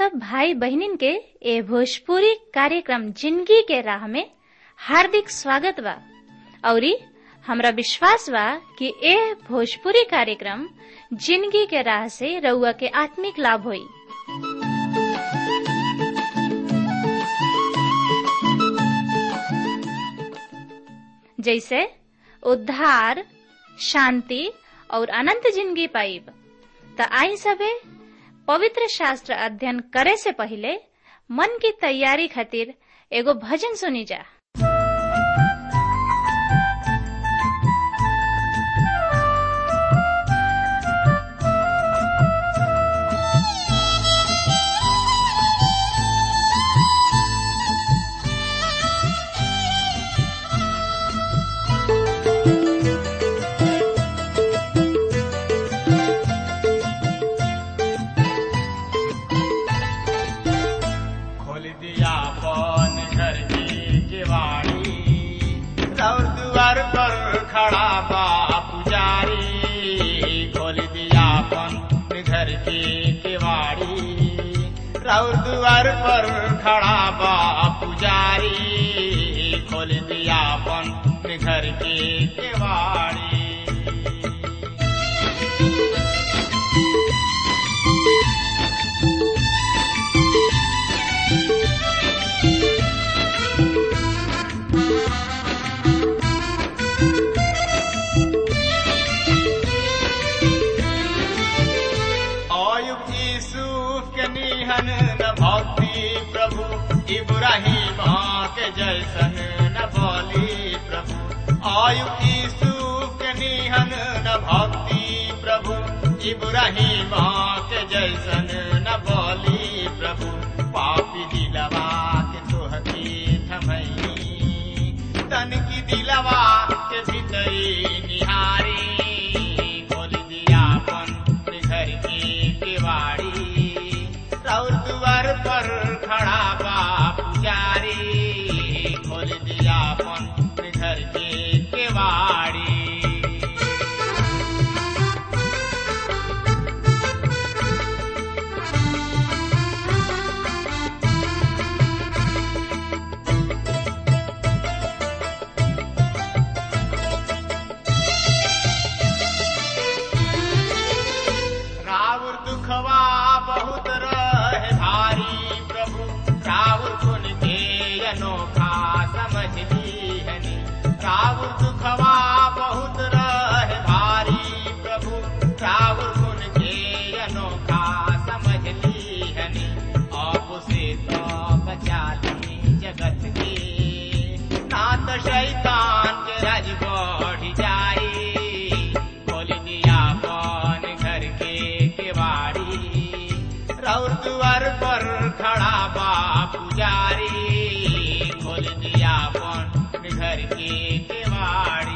सब भाई बहनिन के ए भोजपुरी कार्यक्रम जिंदगी के राह में हार्दिक स्वागत बा औरी हमरा विश्वास बा कि ए भोजपुरी कार्यक्रम जिंदगी के राह से रउआ के आत्मिक लाभ होई जैसे उद्धार शांति और अनंत जिंदगी पाइब त आई सबे पवित्र शास्त्र अध्ययन करे से पहले मन की तैयारी खातिर एगो भजन सुनी जा खोल दिया पौन घर की किवाड़ी और द्वार पर खड़ा बा पुजारी खोल दिया पौन घर की किवाड़ी और द्वार पर खड़ा बा पुजारी खोल दिया पौन घर की किवाड़ी अयुब यूसुफ के निहन न भक्ति प्रभु इब्राहिम के जैसन न बोली प्रभु अयुब यूसुफ के निहन न भक्ति प्रभु इब्राहिम के जैसन न बोली प्रभु पापी दिलवा के तोहती थमई तन की दिलवा के भीतरी निहारी खोल दिया अपन घर की किवाड़ी और द्वार पर खड़ा बा पुजारी खोल दिया अपन घर की किवाड़ी रावण दुखवा बहुत रहे भारी प्रभु रावण गुण के अनोखा समझ लीहनी रावण दुखवा बहुत रहे भारी प्रभु रावण गुण के अनोखा समझ लीहनी अब से तो बचा ली जगत के नाथ शैतान के राज बढ़ जाई खोल दिया कौन घर के केवाड़ी रौर द्वार पर खड़ा बा पुजारी खोल दिया कौन घर के केवाड़ी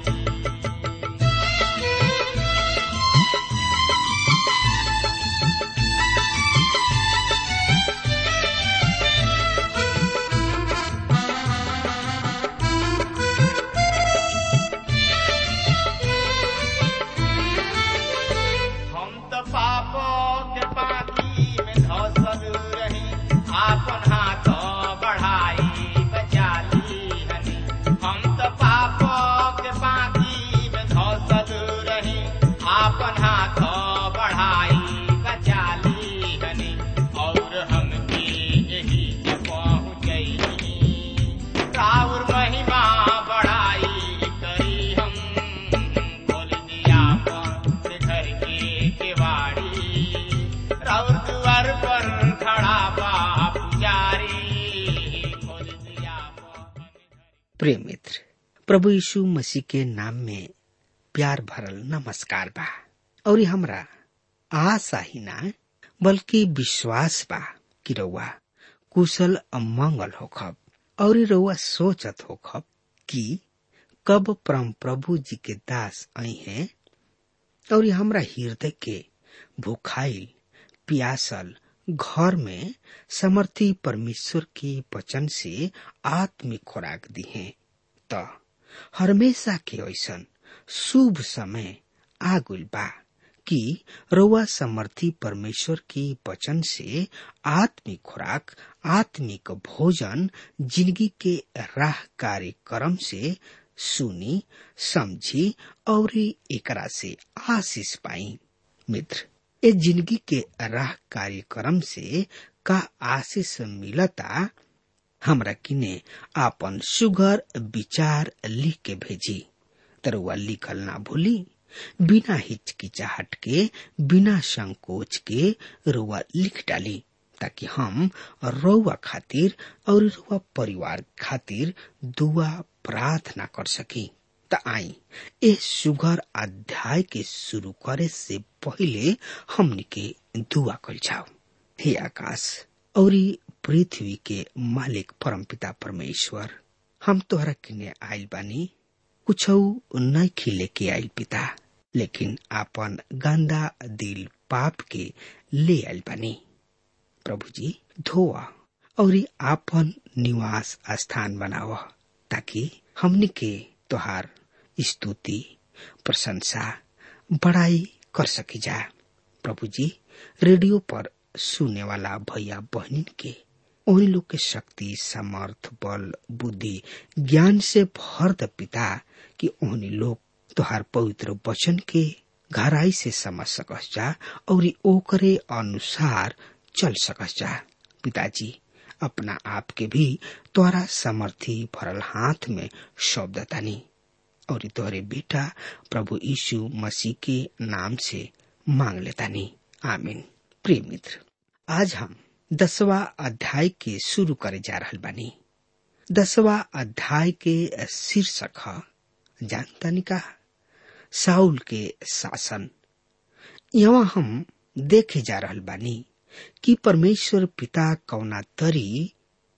हम तो पापो के पानी में धसल रही आपन हाथ बढ़ाई बचा ली हनी हम तो पापो के पानी में धसल रही आपन हाथ बढ़ाई बचा ली हनी और हम के यही के पहुँचई राउर महिमा बढ़ाई करी हम खोल दिया अपन घर के केवाड़ी राउर द्वार पर खड़ा बा पुजारी खोल दिया अपन प्रिय मित्र प्रभु यीशु मसीह के नाम में प्यार भरल नमस्कार बा और ये हमरा आशा ही ना बल्कि विश्वास बा कि रउआ कुशल अमंगल होखब और ये रउआ सोचत होखब कि कब परम प्रभु जी के दास आई हैं और ये हमरा हृदय के भूखाइल प्यासल घर में समर्थी परमेश्वर के वचन से आत्मिक खुराक दी है त हमेशा के ऐसन शुभ समय आगुल बा कि रउआ समर्थी परमेश्वर के वचन से आत्मिक खुराक आत्मिक भोजन जिंदगी के राह कार्यक्रम से सुनी समझी और एकरा से आशीष पाई मित्र ए जिंदगी के राह कार्यक्रम से का आशीष मिलता हमरा किने आपन सुगर विचार लिख के भेजी तरुआ लिखल ना भूली बिना हिचकिचाहट के बिना संकोच के रुआ लिख डाली ताकि हम रउआ खातिर और रुआ परिवार खातिर दुआ प्रार्थना कर सकी त आई ए सुगर अध्याय के शुरू करे से पहले हमनी के दुआ कल जाओ हे आकाश और पृथ्वी के मालिक परमपिता परमेश्वर हम तोहरा किने आइल बानी कुछ नहीं खिले के आइल पिता लेकिन आपन गंदा दिल पाप के ले आइल बानी प्रभु जी धोआ और आपन निवास स्थान बनाव ताकि हमनी के तोहार स्तुति प्रशंसा बड़ाई कर सकी जा प्रभु जी रेडियो पर सुने वाला भैया बहनिन के उन लोग के शक्ति समर्थ बल बुद्धि ज्ञान से भर द पिता कि उन्हीं लोग तुहार पवित्र वचन के गहराई से समझ सकस जा और ओकरे अनुसार चल सकस जा पिताजी अपना आप के भी तोरा समर्थी भरल हाथ में शब्द तानी और तोहरे बेटा प्रभु यीशु मसीह के नाम से मांग लेतानी आमीन प्रिय मित्र आज हम दसवा अध्याय के शुरू करे जा रहल बानी दसवा अध्याय के शीर्षक है जानतानी का साउल के शासन यहाँ हम देखे जा रहल बानी कि परमेश्वर पिता कौना तरी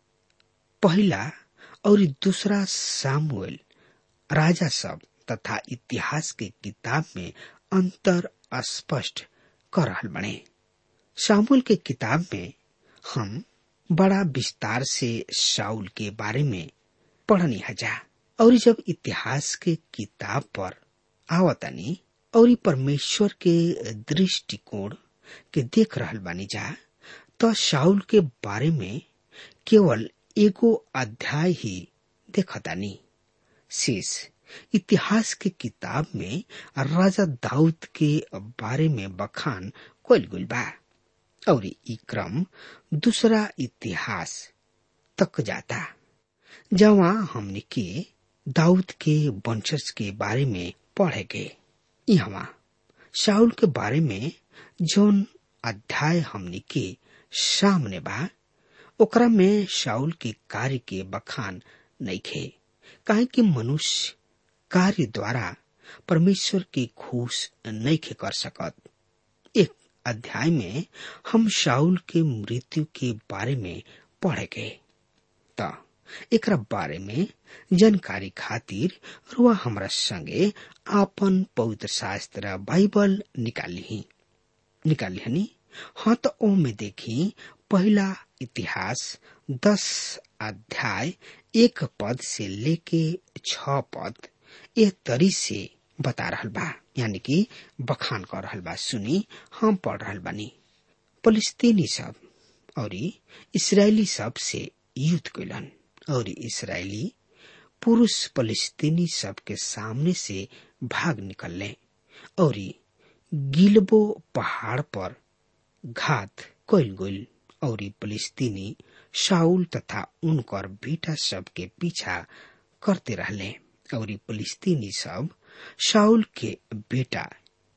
पहला और दूसरा सामुएल राजा सब तथा इतिहास के किताब में अंतर स्पष्ट कर रहल बने सामुएल के किताब में हम बड़ा विस्तार से शाउल के बारे में पढ़नी हजा और जब इतिहास के किताब पर आवतानी और परमेश्वर के दृष्टिकोण के देख रहल बानी जा तो शाउल के बारे में केवल एगो अध्याय ही देखतानी शेष इतिहास के किताब में राजा दाऊद के बारे में बखान कल गुल बा और ई क्रम दूसरा इतिहास तक जाता जहाँ हमने के दाऊद के वंशज के बारे में पढ़े गए यहाँ शाउल के बारे में जौन अध्याय हमने के सामने बा ओकरा में शाउल के कार्य के बखान नहीं खे काहे कि मनुष्य कार्य द्वारा परमेश्वर के खुश नहीं खे कर सकत एक अध्याय में हम शाउल के मृत्यु के बारे में पढ़े गए त एकरा बारे में जानकारी खातिर रुआ हमरा संगे आपन पवित्र शास्त्र बाइबल निकाली निकाली हनी हाँ तो ओ में देखी पहला इतिहास दस अध्याय एक पद से लेके छ पद ए तरी से बता रहल बा यानी कि बखान कर रहल बा सुनी हम पढ़ रहल बानी फलिस्तीनी सब और इसराइली सब से युद्ध कैलन और इसराइली पुरुष फलिस्तीनी सब के सामने से भाग निकलने और गिलबो पहाड़ पर घात कैल गईल और फलिस्तीनी शाउल तथा उनकर बेटा सब के पीछा करते रहले और फलिस्तीनी सब शाउल के बेटा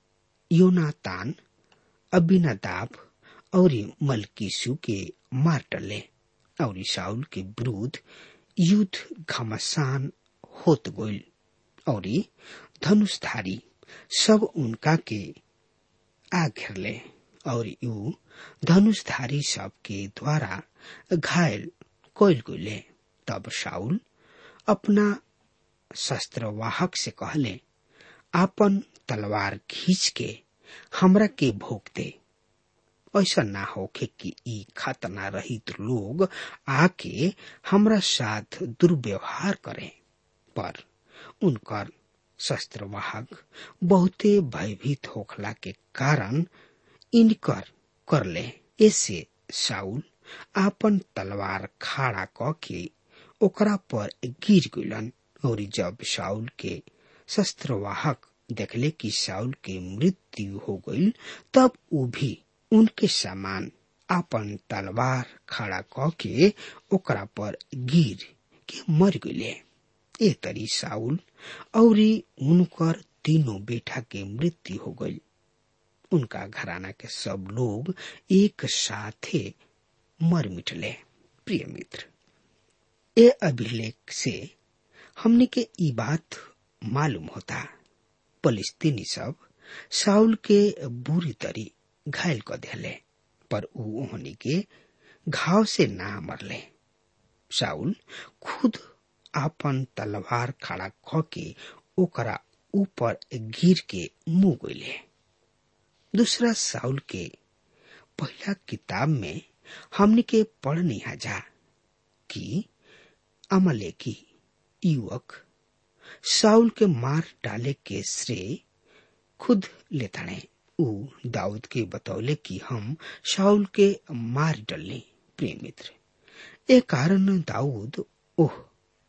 योनातान अबिनादाब और मलकीसु के मार डले और शाउल के विरुद्ध युद्ध घमासान होत गईल और धनुषधारी सब उनका के आ घेरले और यू धनुषधारी सब के द्वारा घायल कैल गईले तब शाउल अपना शस्त्रवाहक से कहले आपन तलवार खींच के हमरा के भोग दे ऐसा ना होके कि ई खतना रहित लोग आके हमरा साथ दुर्व्यवहार करें पर उनकर शस्त्रवाहक बहुते भयभीत होखला के कारण इनकर करले ऐसे साउल आपन तलवार खाड़ा क के ओकरा पर गिर गइलन और जब साउल के शस्त्रवाहक देखले कि साउल के मृत्यु हो गई तब वो भी उनके समान आपन तलवार खड़ा क के ओकरा पर गिर के मर गइले ए तरी साउल और उनकर तीनों बेटा के मृत्यु हो गई उनका घराना के सब लोग एक साथे मर मिटले प्रिय मित्र ए अभिलेख से हमने के ई बात मालूम होता फलिस्तीनी सब साउल के बुरी तरी घायल क दिले पर ऊ ओहनी के घाव से ना मरले साउल खुद आपन तलवार खड़ा क के ओकरा ऊपर गिर के मुंह गइले दूसरा साउल के पहला किताब में हमने के पढ़नी जा कि अमलेकी युवक साउल के मार डाले के श्रेय खुद लेताणे ऊ दाऊद के बतौले कि हम शाउल के मार डलने प्रिय मित्र ए कारण दाऊद ओह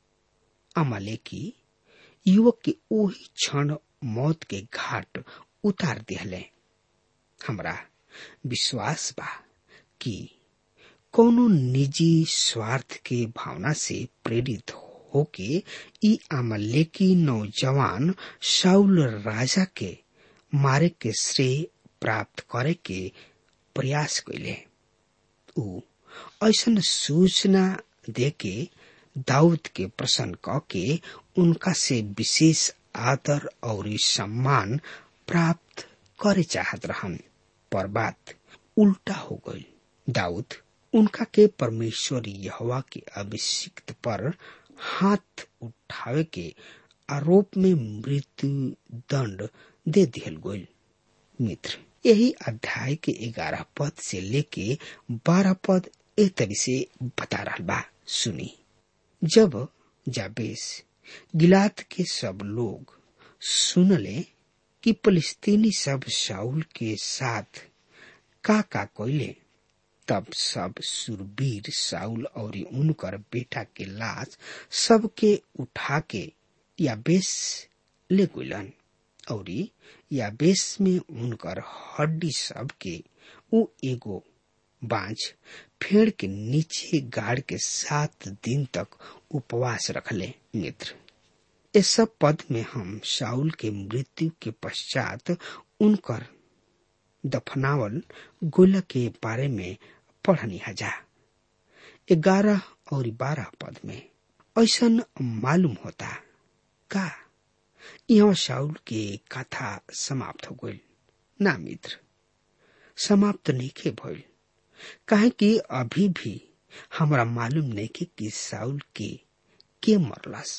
अमलेकी युवक के ओही क्षण मौत के घाट उतार दिहले हमरा विश्वास बा कि कोनो निजी स्वार्थ के भावना से प्रेरित होके ई अमलेकी नौजवान शाउल राजा के मारे के श्रेय प्राप्त करे के प्रयास कैले ऊ ऐसन सूचना दे के दाऊद के प्रसन्न क के उनका से विशेष आदर और सम्मान प्राप्त करे चाहत रहन पर बात उल्टा हो गई दाऊद उनका के परमेश्वर यहवा के अभिषिक्त पर हाथ उठावे के आरोप में मृत्यु दंड दे दिहल गई मित्र यही अध्याय के ग्यारह पद से लेके बारह पद एक तरी से बता रहा बा सुनी जब जाबेस गिलात के सब लोग सुनले कि फलिस्तीनी सब शाउल के साथ का का कोयले तब सब सुरवीर साउल और उनकर बेटा के लाश सबके उठा के या बेस ले गुलन और या बेस में उनकर हड्डी सब के उ एगो बांझ फेड़ के नीचे गाड़ के सात दिन तक उपवास रखले मित्र इस सब पद में हम शाउल के मृत्यु के पश्चात उनकर दफनावल गोला के बारे में पढ़नी हजा ग्यारह और बारह पद में ऐसा मालूम होता का यहाँ शाउल के कथा समाप्त हो गई ना मित्र समाप्त नहीं के भइल काहे कि अभी भी हमरा मालूम नहीं के कि साउल के के मरलस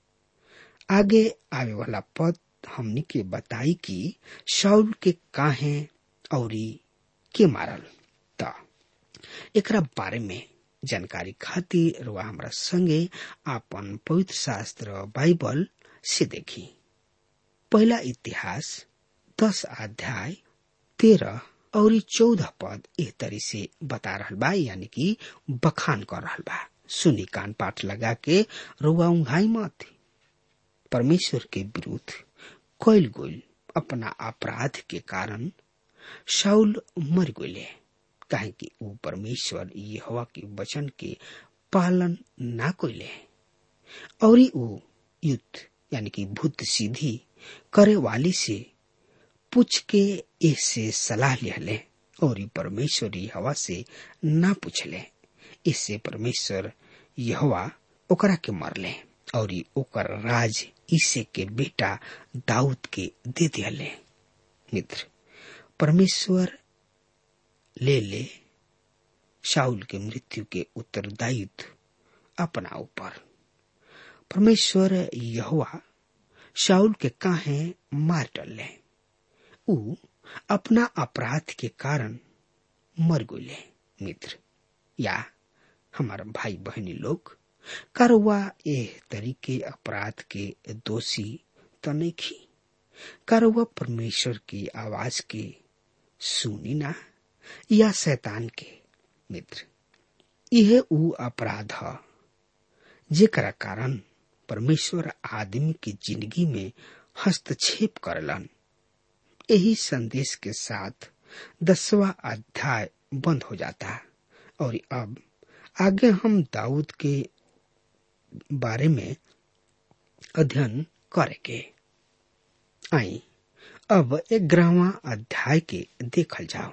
आगे आवे वाला पद हमनी के बताई कि शाउल के काहे और के मारल त एकरा बारे में जानकारी खातिर रुआ हमरा संगे आपन पवित्र शास्त्र बाइबल से देखी पहला इतिहास दस अध्याय तेरह और चौदह पद एक तरी से बता रहल बा यानी कि बखान कर रहल बा सुनी कान पाठ लगा के रुआ उंघाई मत परमेश्वर के विरुद्ध कैल गोल अपना अपराध के कारण शाउल मर गए काहे कि ऊ परमेश्वर यहोवा के वचन के पालन ना कोइले और ऊ युद्ध यानी कि भूत सीधी करे वाली से पूछ के इससे सलाह लिहले और परमेश्वर यहोवा से ना पूछले इससे परमेश्वर यहोवा ओकरा के मरले और ओकर राज ईसे के बेटा दाऊद के दे दियाले मित्र परमेश्वर ले ले शाउल के मृत्यु के उत्तरदायित्व अपना ऊपर परमेश्वर यहोवा शाउल के काहे मार डले ऊ अपना अपराध के कारण मर गए मित्र या हमारा भाई बहनी लोग करवा ए तरीके अपराध के दोषी तो नहीं खी कारवा परमेश्वर की आवाज के सुनी ना या शैतान के मित्र यह ऊ अपराध है जेकरा कारण परमेश्वर आदमी की जिंदगी में हस्तक्षेप करलन यही संदेश के साथ दसवा अध्याय बंद हो जाता और अब आगे हम दाऊद के बारे में अध्ययन करेंगे आई अब ग्यारहवा अध्याय के देखल जाओ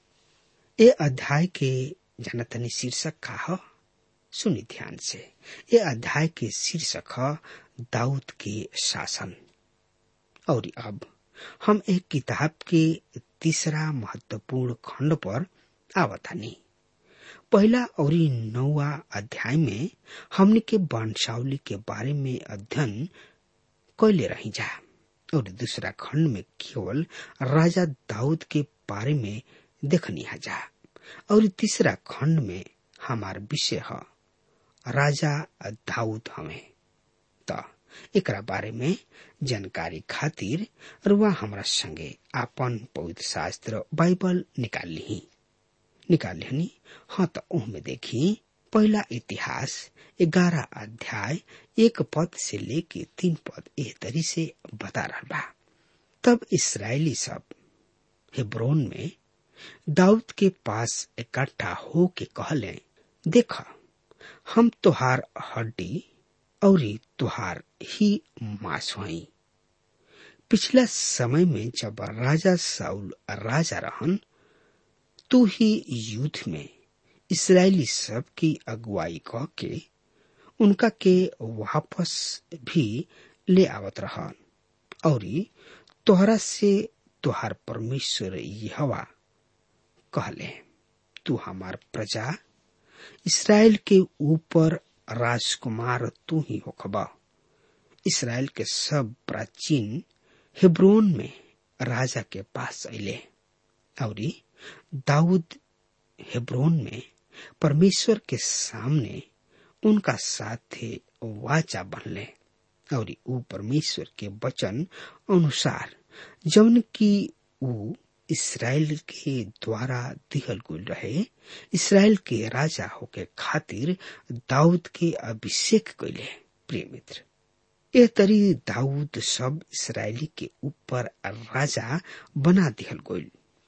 ये अध्याय के जनतनी शीर्षक का है सुनी ध्यान से ये अध्याय के शीर्षक है दाऊद के शासन और अब हम एक किताब के तीसरा महत्वपूर्ण खंड पर आवतानी पहला और नौवा अध्याय में हमने के वंशावली के बारे में अध्ययन कैले रही जा और दूसरा खंड में केवल राजा दाऊद के बारे में देखनी जा और तीसरा खंड में हमार विषय है राजा दाऊद हमें तो एकरा बारे में जानकारी खातिर रुआ हमरा संगे आपन पवित्र शास्त्र बाइबल निकाल ली निकाल ली हाँ तो उनमें देखी पहला इतिहास ग्यारह अध्याय एक पद से लेके तीन पद एह तरी से बता रहा बा तब इसराइली सब हेब्रोन में दाऊद के पास इकट्ठा हो के कहले देखा हम तुहार हड्डी और तुहार ही मांस हुई पिछला समय में जब राजा साउल राजा रहन तू ही युद्ध में इसराइली सब की अगुवाई कह के उनका के वापस भी ले आवत रहन और तोहरा से तुहार परमेश्वर यहवा कहले तू हमार प्रजा इसराइल के ऊपर राजकुमार तू ही होखबा इसराइल के सब प्राचीन हिब्रोन में राजा के पास अले और दाऊद हेब्रोन में परमेश्वर के सामने उनका साथे वाचा बनले और ऊ परमेश्वर के वचन अनुसार जौन की ऊ इसराइल के द्वारा दिहल गुल रहे इसराइल के राजा होके खातिर दाऊद के अभिषेक कैले प्रिय मित्र ए तरी दाऊद सब इसराइली के ऊपर राजा बना दिहल गईल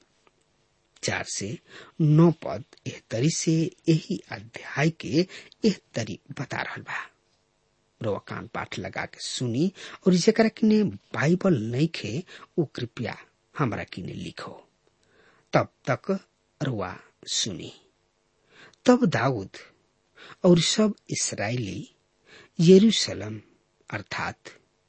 चार से नौ पद एह तरी से यही अध्याय के एह तरी बता रहा बा रोवा कान पाठ लगा के सुनी और जरा किने बाइबल नहीं खे वो कृपया हमरा किने लिखो तब तक रुआ सुनी तब दाऊद और सब इसराइली यरूशलेम अर्थात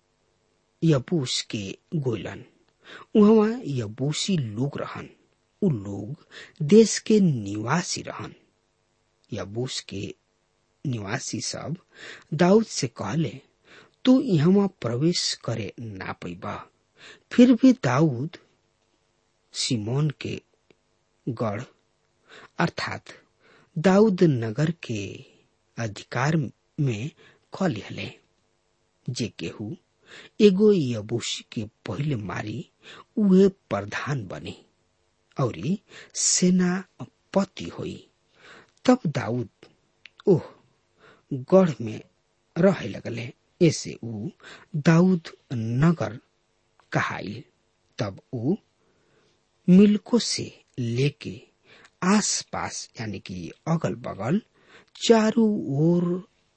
यबूस के गोलन वहां यबूसी लोग रहन उ लोग देश के निवासी रहन यबूस के निवासी सब दाऊद से कहले तू यहाँ प्रवेश करे ना पैबा फिर भी दाऊद सिमोन के गढ़ अर्थात दाऊद नगर के अधिकार में क लिहले जे केहू एगो यबूसी के पहले मारी उहे प्रधान बने और सेनापति होई तब दाऊद ओह गढ़ में रहे लगले ऐसे ऊ दाऊद नगर कहाइल तब ऊ मिल्को से लेके आस पास यानी कि अगल बगल चारों ओर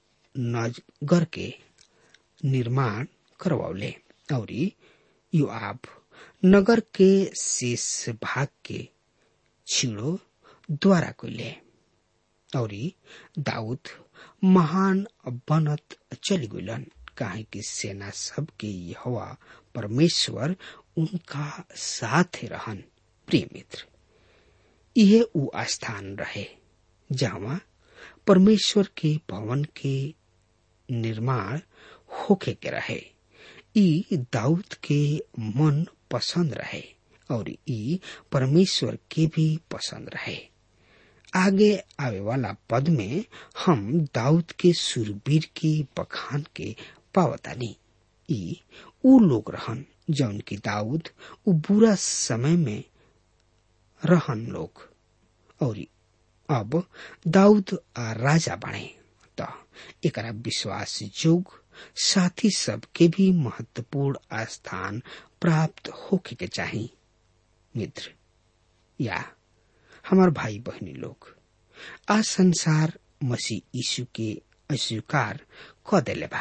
नगर के निर्माण करवौले और युआब नगर के शेष भाग के छिड़ो द्वारा कैले और दाऊद महान बनत चली गलन काहे कि सेना सब के हवा परमेश्वर उनका साथ रहन प्रिय मित्र यह उ स्थान रहे जहाँ परमेश्वर के भवन के निर्माण होके के रहे ई दाऊद के मन पसंद रहे और ई परमेश्वर के भी पसंद रहे आगे आवे वाला पद में हम दाऊद के सुरवीर की बखान के पावतानी ई ऊ लोग रहन जौन की दाऊद ऊ बुरा समय में रहन लोग और अब दाऊद आ राजा बने त एकरा विश्वास जोग साथी सब के भी महत्वपूर्ण स्थान प्राप्त होके के चाही मित्र या हमार भाई बहनी लोग आ संसार मसीह यीशु के अस्वीकार क देले बा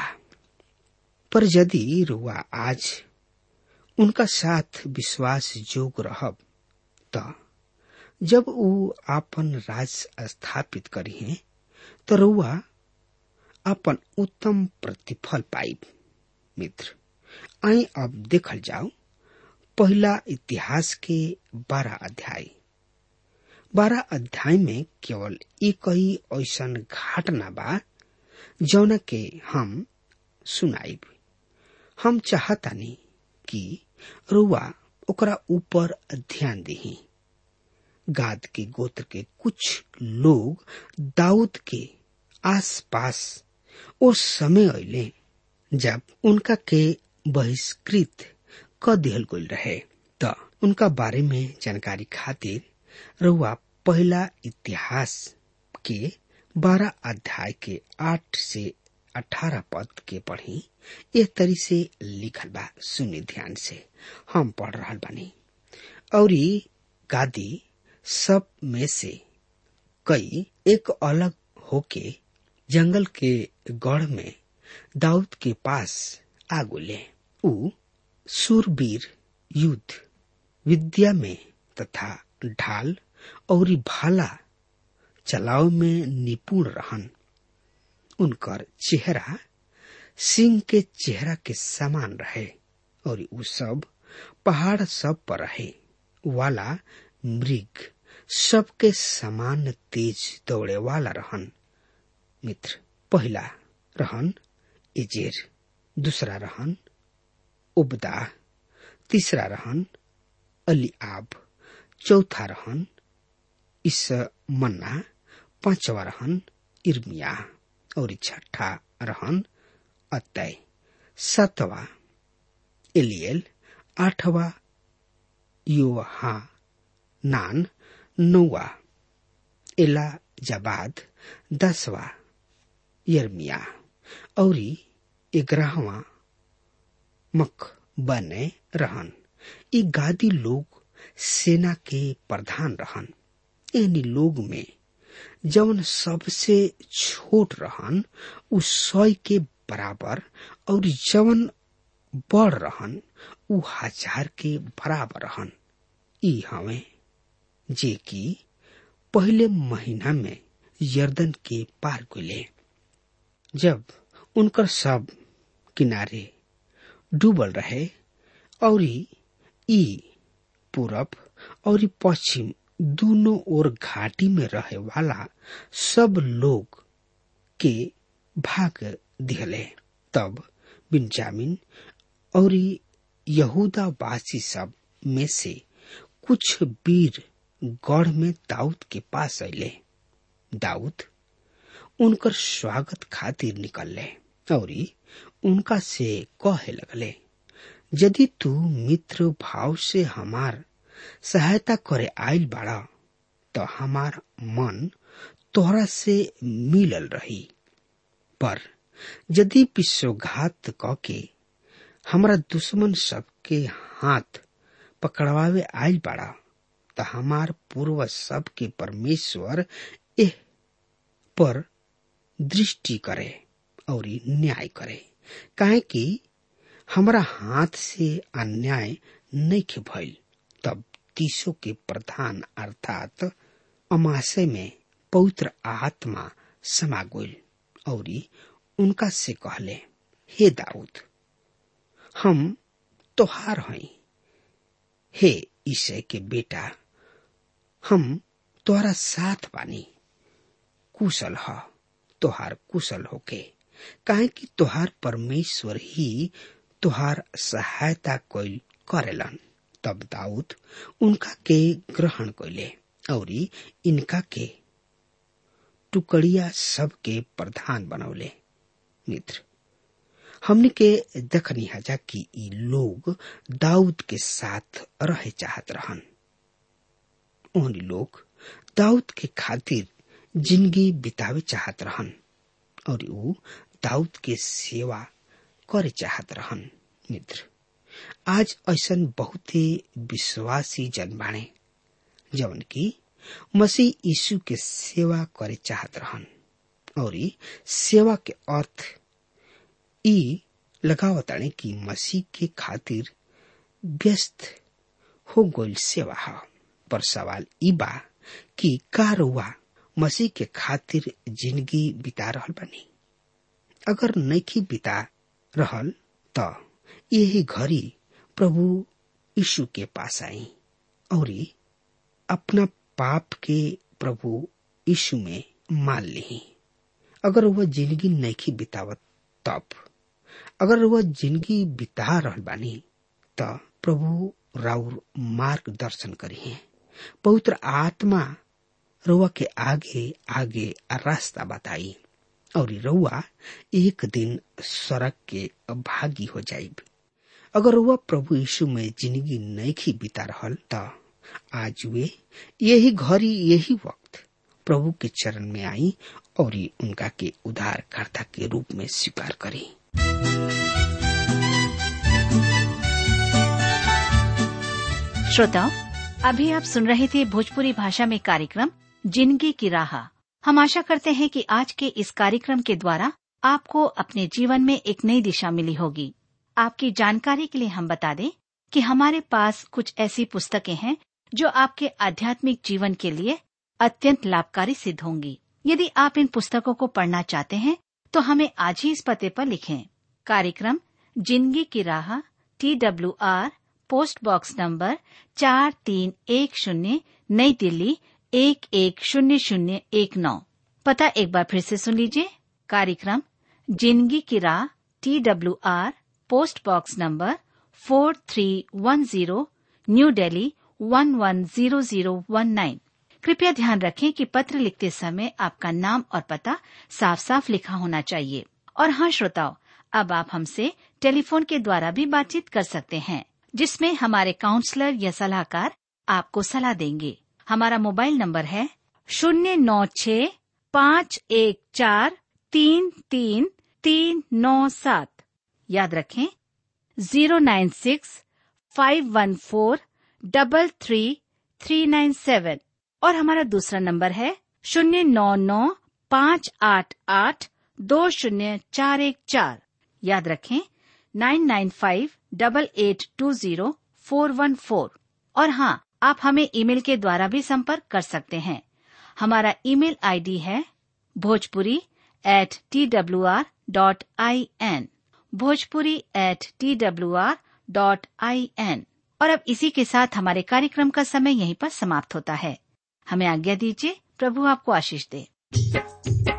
पर यदि रुआ आज उनका साथ विश्वास जोग रहब त जब ऊ आपन राज स्थापित करी है तो रुआ अपन उत्तम प्रतिफल पाइब मित्र आई अब देखल जाओ पहला इतिहास के बारह अध्याय बारह अध्याय में केवल एक ही ऐसा घटना बा जौन के हम सुनाइब हम चाहतानी कि रुआ ओकरा ऊपर ध्यान दही गाद के गोत्र के कुछ लोग दाऊद के आसपास ओ समय अले जब उनका के बहिष्कृत क दिहल गईल रहे त उनका बारे में जानकारी खातिर रुआ पहला इतिहास के बारह अध्याय के आठ से अठारह पद के पढ़ी एक तरी से लिखल बा सुनी ध्यान से हम पढ़ रहा बानी और गादी सब में से कई एक अलग होके जंगल के गढ़ में दाऊद के पास आ गुले ऊ सूरवीर युद्ध विद्या में तथा ढाल और भाला चलाव में निपुण रहन उनकर चेहरा सिंह के चेहरा के समान रहे और उ सब पहाड़ सब पर रहे वाला मृग सबके समान तेज दौड़े वाला रहन मित्र पहला रहन एजेर दूसरा रहन उबदा तीसरा रहन अलीआब चौथा रहन इस मन्ना पांचवा रहन इर्मिया और छठा रहन अतय सातवा एलियल आठवा योहा नान नौवा एला जबाद दसवा यर्मिया और ग्यारहवा मक बने रहन ई गादी लोग सेना के प्रधान रहन एनी लोग में जवन सबसे छोट रहन उ सौ के बराबर और जवन बड़ रहन उ हजार के बराबर रहन ई हवे जे कि पहले महीना में यर्दन के पार गुले जब उनकर सब किनारे डूबल रहे और ई पूरब और पश्चिम दोनों ओर घाटी में रहे वाला सब लोग के भाग दिहले तब बिन्जामिन और यहूदा वासी सब में से कुछ वीर गढ़ में दाऊद के पास अले दाऊद उनकर स्वागत खातिर निकलले और उनका से कहे लगले यदि तू मित्र भाव से हमार सहायता करे आयल बाड़ा तो हमार मन तोहरा से मिलल रही पर यदि विश्वघात क के हमारा दुश्मन सबके हाथ पकड़वावे आयल बाड़ा तो हमार पूर्वज सब के परमेश्वर एह पर दृष्टि करे और न्याय करे काहे कि हमरा हाथ से अन्याय नहीं के भइल तब तीसो के प्रधान अर्थात अमाशय में पवित्र आत्मा समा गइल और उनका से कहले हे दाऊद हम तोहार हई हे ईसे के बेटा हम तोहरा साथ बानी कुशल ह तोहार कुशल होके काहे कि तोहार परमेश्वर ही तोहार सहायता कैल करेलन तब दाऊद उनका के ग्रहण कैले और इनका के टुकड़िया सब के प्रधान बनौले मित्र हमने के देखनी हजा कि ई लोग दाऊद के साथ रहे चाहत रहन ओहनी लोग दाऊद के खातिर जिंदगी बितावे चाहत रहन और ऊ दाऊद के सेवा करे चाहत रहन मित्र आज ऐसन बहुत ही विश्वासी जन बाणे जवन की मसीह यीशु के सेवा करे चाहत रहन और ई सेवा के अर्थ ई लगावताणे कि मसीह के खातिर व्यस्त हो गइल सेवा ह पर सवाल ई बा कि का रउआ मसीह के खातिर जिंदगी बिता रहल बानी अगर नैखी बिता रहल त यही घड़ी प्रभु यीशु के पास आई और अपना पाप के प्रभु यीशु में मान ली अगर वह जिंदगी नैखी बितावत तब अगर वह जिंदगी बिता रहल बानी त प्रभु राउर मार्गदर्शन करी पवित्र आत्मा रउआ के आगे आगे रास्ता बताई और रउआ एक दिन सड़क के भागी हो जाइब अगर रउआ प्रभु यीशु में जिंदगी नैखी बिता रहल त आज वे यही घड़ी यही वक्त प्रभु के चरण में आई और उनका के उद्धारकर्ता के रूप में स्वीकार करी श्रोताओं अभी आप सुन रहे थे भोजपुरी भाषा में कार्यक्रम जिंदगी की राह हम आशा करते हैं कि आज के इस कार्यक्रम के द्वारा आपको अपने जीवन में एक नई दिशा मिली होगी आपकी जानकारी के लिए हम बता दें कि हमारे पास कुछ ऐसी पुस्तकें हैं जो आपके आध्यात्मिक जीवन के लिए अत्यंत लाभकारी सिद्ध होंगी यदि आप इन पुस्तकों को पढ़ना चाहते हैं तो हमें आज ही इस पते पर लिखें कार्यक्रम जिंदगी की राह T W R post box number चार तीन एक शून्य नई दिल्ली एक एक शून्य शून्य एक नौ पता एक बार फिर से सुन लीजिए कार्यक्रम जिंदगी की राह T W R post box number four three one zero new Delhi one one zero zero one nine कृपया ध्यान रखें कि पत्र लिखते समय आपका नाम और पता साफ साफ लिखा होना चाहिए और हाँ श्रोताओं अब आप हमसे टेलीफोन के द्वारा भी बातचीत कर सकते हैं जिसमें हमारे काउंसलर या सलाहकार आपको सलाह देंगे हमारा मोबाइल नंबर है शून्य नौ छ पाँच एक चार तीन तीन तीन नौ सात याद रखें zero nine six five one four double three three nine seven और हमारा दूसरा नंबर है शून्य नौ नौ पाँच आठ आठ दो शून्य चार एक चार याद रखें nine nine five double eight two zero four one four और हाँ आप हमें ईमेल के द्वारा भी संपर्क कर सकते हैं हमारा ईमेल आईडी है Bhojpuri at T W R dot I N Bhojpuri at T W R dot I N और अब इसी के साथ हमारे कार्यक्रम का समय यहीं पर समाप्त होता है हमें आज्ञा दीजिए प्रभु आपको आशीष दे